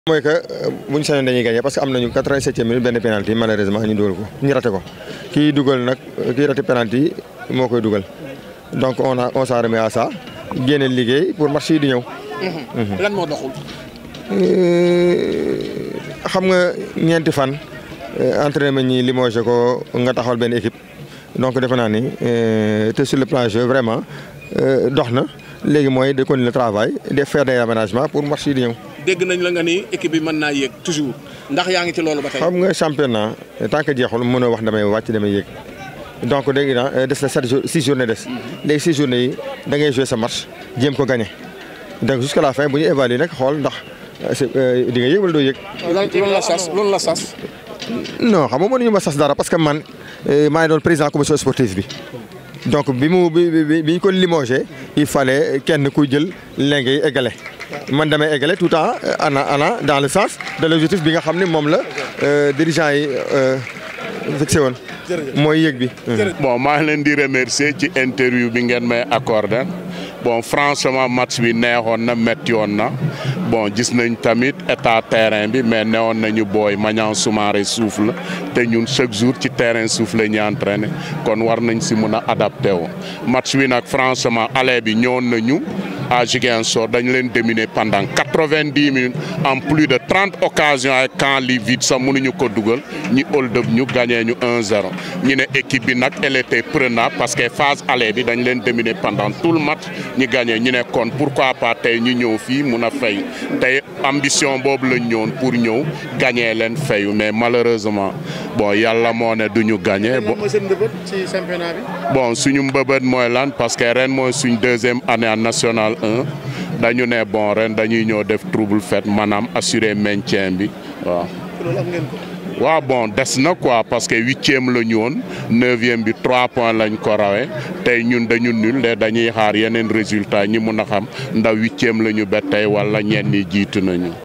mooy que bu ñu sañoon dañuy gagné parce que am nañu 87e minute benn penalty malheureusement ñu dugal ko ñu raté ko kii dugal nag kii raté penalty moo koy dugal donc on a on s'en remet à ça génne liggéey pour match yi di ñëw. lan moo doxul. xam nga ñeenti fan entraînement ñi limogé ko nga taxawal benn équipe donc defe naa ni te sur le plan jeu vraiment dox na léegi mooy de continuer le travail de faire des aménagements pour match yi di ñëw. dégg nañ la nga ni équipe bi mën naa yéeg toujours ndax yaa ngi ci loolu ba tey. xam nga championnat tant que jeexul mënoo wax damay wàcc damay yéeg donc dégg naa des na sept jours six journées des léegi six journées yi da ngay jouer sa match jéem ko gagné donc jusqu'à la fin bu ñu évaluer nag xool ndax di nga yéeg wala doo yéeg. loolu la sas loolu la sas. non xam nga mënuñu ma sas dara parce que man maa ngi doon président commission sportive bi donc bi mu bi bi bi ñu ko limogé il fallait kenn ku jël lenge yi égale man damay égale tout en ana ana dans le sens de l'objectif bi nga xam ne moom la dirigeant yi fixé woon. mooy yëg bi. bon maa ngi leen di remercier ci interview bi ngeen may accordé bon franchement match bi neexoon na métti woon na bon gis nañ tamit état terrain bi mais newoon nañu booy Maniang Soumaré suuf la te ñun chaque jour ci terrain suuf la ñuy entraîné kon war nañ si mun a adapté wu match bi nag franchement aller bi ñëwoon nañu. à Ziguinchor dañu leen dominer pendant quatre-vingt-dix minutes en plus de trente occasions ay camp li vide sax mënuñu ko dugal ñu hold up ñu gagné ñu 1-0 ñu ne équipe bi nag elle était prenable parce que phase aller bi dañ leen dominer pendant tout le match ñu gagné ñu ne kon pourquoi pas tey ñu ñëw fii mun a fay tey ambition boobu lañ ñëwoon pour ñëw gagné leen fayu mais malheureusement bon yàlla moo ne du ñu gagné. bon mooy seen mbëbët ci championnat bi. bon suñu mbëbët mooy lan parce que ren mooy suñ deuxième année en national dañu ne bon ren dañuy ñëw def trouble fête maanaam assurer maintien bi waaw. loolu am ngeen ko. waaw bon des na quoi parce que huitième la ñu woon neuvième bi trois points lañ ko rawee tey ñun dañu nul de dañuy xaar yeneen résultat ñi mun a xam ndax huitième la ñu ba tey wala ñenn ñi jiitu nañu.